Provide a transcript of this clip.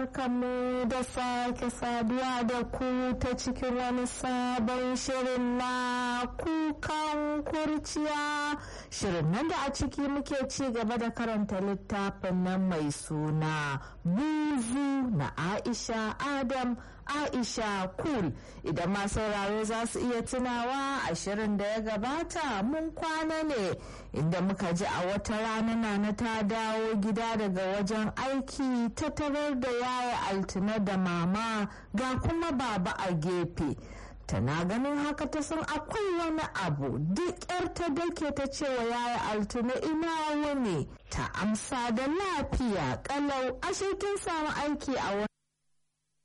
Barkanmu da sake saduwa da ku ta cikin wani sabon shirin na kukan kurciya shirin nan da a ciki muke ci gaba da karanta littafin nan mai suna buzu na aisha adam aisha kul idan ma sauraro za su iya tunawa a shirin da ya gabata mun kwana ne inda muka ji a wata rana nana ta dawo gida daga wajen aiki ta tarar da yaya altina da mama ga kuma baba a gefe tana ganin haka ta san akwai wani abu duk yar ta dake ta cewa yaya altina ina wani ta amsa da lafiya kalau ashe kin samu aiki a wani